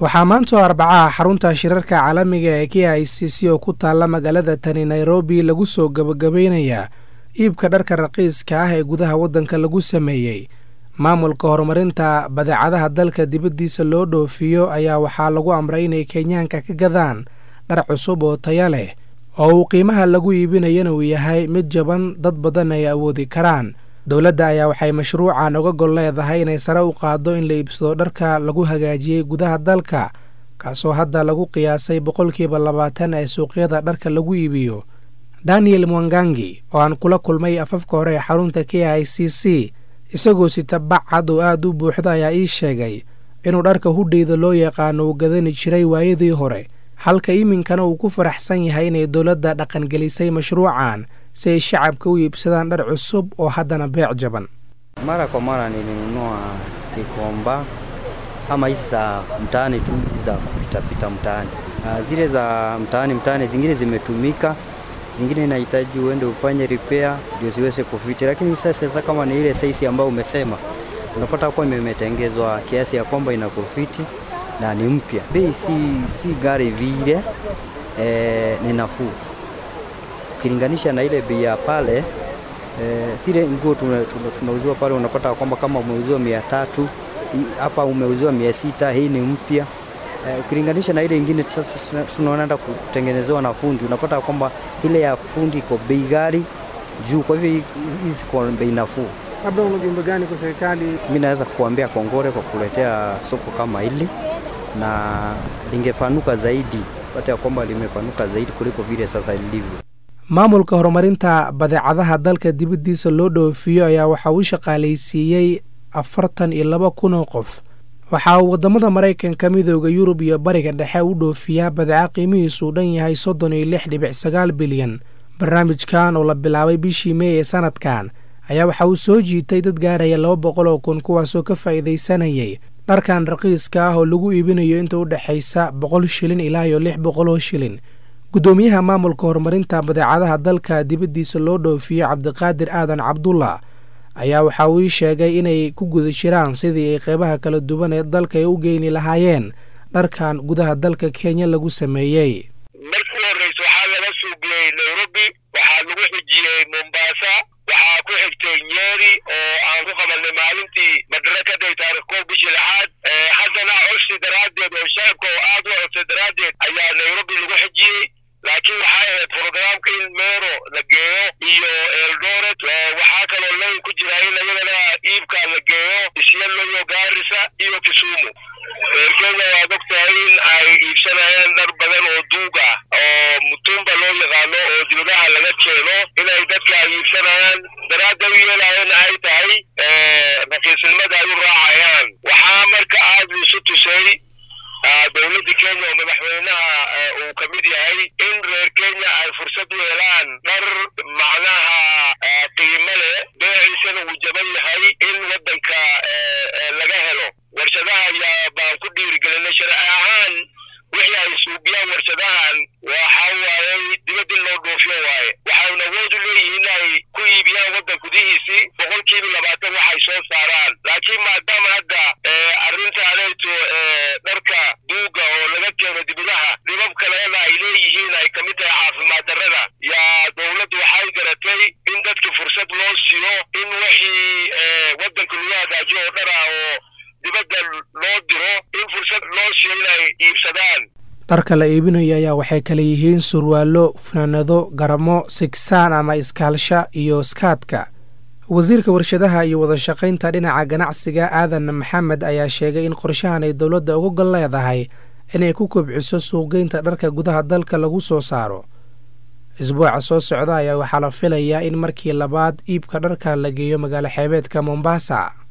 waxaa maantoo arbacaha xarunta shirarka caalamiga ee k i c c oo ku taalla magaalada tani nairobi lagu soo gabagabeynayaa iibka dharka raqiiska ah ee gudaha waddanka lagu sameeyey maamulka horumarinta badeecadaha dalka dibaddiisa loo dhoofiyo ayaa waxaa lagu amray inay kenyaanka ka gadaan dhar cusub oo taya leh oo uu qiimaha lagu iibinayana uu yahay mid jaban dad badan ay awoodi karaan dowladda ayaa waxay mashruucan uga gol leedahay inay sare u qaaddo in la iibsado dharka lagu hagaajiyey gudaha dalka kaasoo hadda lagu qiyaasay boqolkiiba labaatan ee suuqyada dharka lagu iibiyo daniel mwangangi oo aan kula kulmay afafka hore ee xarunta k i c c isagoo sita bac cad oo aada u buuxda ayaa ii sheegay inuu dharka hudheyda loo yaqaano uu gadani jiray waayadii hore halka iminkana uu ku faraxsan yahay inay dowladda dhaqangelisay mashruucan si ay shacabka u iibsadaan dhar cusub oo haddana beec jaban Mara kwa mara nilinunua Gikomba ama hizi za mtaani tu, hizi za kupitapita mtaani. Ah, Zile za mtaani mtaani, zingine zimetumika, zingine inahitaji uende ufanye repair ndio ziweze kufiti, lakini sasa sasa kama ni ile size ambayo umesema, unapata kuwa imetengezwa kiasi ya kwamba inakufiti na ni mpya. Bei si, si gari vile eh, ni nafuu ukilinganisha na ile bei ya pale eh, zile nguo tunauziwa tuna, tunauziwa pale unapata kwamba kama umeuziwa mia tatu hii- hapa umeuziwa mia sita hii ni mpya eh, ukilinganisha na ile ingine sasa tuna- tunaenda kutengenezewa na fundi unapata kwamba ile ya fundi iko bei ghali juu, kwa hivyo hii- hizi kwa bei nafuu. labda una ujumbe gani kwa serikali Mi naweza kuambia kongore kwa kuletea soko kama hili na lingepanuka zaidi, pata ya kwamba limepanuka zaidi kuliko vile sasa lilivyo. maamulka horumarinta badeecadaha dalka dibaddiisa loo dhoofiyo ayaa waxa uu shaqaalaysiiyey afartan iyo laba kun oo qof waxa uu waddamada maraykanka midooda yurub iyo bariga dhexe u dhoofiyaa badeeco qiimihiisu u dhan yahay soddon iyo lix dhibic sagaal bilyan barnaamijkan oo la bilaabay bishii mey ee sanadkan ayaa waxa uu soo jiitay dad gaaraya laba boqol oo kun kuwaasoo ka faa'iidaysanayay dharkan raqiiska ah oo lagu iibinayo inta u dhexaysa boqol shilin ilaa iyo lix boqol oo shilin guddoomiyaha maamulka horumarinta badeecadaha dalka dibaddiisa loo dhoofiyo cabdiqaadir aadan cabdullah ayaa waxa uu ii sheegay inay ku guda jiraan sidii ay qeybaha kala duwan ee dalka ay u geyni lahaayeen dharkan gudaha dalka kenya lagu sameeyey markii u horreysa waxaa laga suugiyey nairobi waxaa lagu xijiyey mombasa waxaa ku xigtay nyeri oo aan ku qabanay maalintii madarakaday taarikh koob bishii lixaad Eh, haddana codsi daraaddeed oo shacabka oo aad u codsay daraaddeed ayaa nairobi lagu xijiyey laakiin waxay ahayd programka in meero la geeyo iyo eldoret Eh, waxaa kaloo layn ku jira in iyadana iibka la geeyo isyalo iyo gaarisa iyo kisumu reer kenya waad ogtahay in ay iibsanayaan dhar badan oo duug ah oo mutumba loo yaqaano oo dibadaha laga keeno inay dadka ay iibsanayaan daraadda u yeelaayana ay tahay eh, raqiisnimada ay u raacayaan waxaa marka aad isu tusay ah, dowladda kenya oo madaxweynaha eh, uu ka mid yahay in reer kenya ay fursad u helaan dhar macnaha ah, qiimo leh beeciisana uu jaban yahay in waddanka eh, eh, laga helo warshadaha ayaa baan ku dhiirigelinay sharci ahaan wixii ay suubiyaan warshadahan waxa waaye dibadda in loo dhoofiyo waaye waxayna awood u leeyihiin inay ku iibiyaan waddan gudihiisii boqolkiiba labaatan waxay soo saaraan laakiin maadaama hadda eh, arrintaanayto eh, dharka duuga oo laga keeno dibadaha dhibab kalena ay leeyihiin ay kamid tahay caafimaad darrada yaa dowladdu waxay garatay in dadka fursad loo siiyo in wixii eh, waddanka lagu hagaajiyo oo dhar ah oo dibadda loo diro in fursad loo siiyo inay iibsadaan dharka la iibinayo ayaa waxay kala yihiin surwaallo funaanado garamo sigsaan ama iskaalsha iyo skaadka wasiirka warshadaha iyo wadashaqaynta dhinaca ganacsiga aadan maxamed ayaa sheegay in qorshahan ay dowladda uga gol leedahay inay ku kobciso suuqgeynta dharka gudaha dalka lagu soo saaro isbuuca soo socda ayaa waxaa la filayaa in markii labaad iibka dharkan la geeyo magaalo xeebeedka mombasa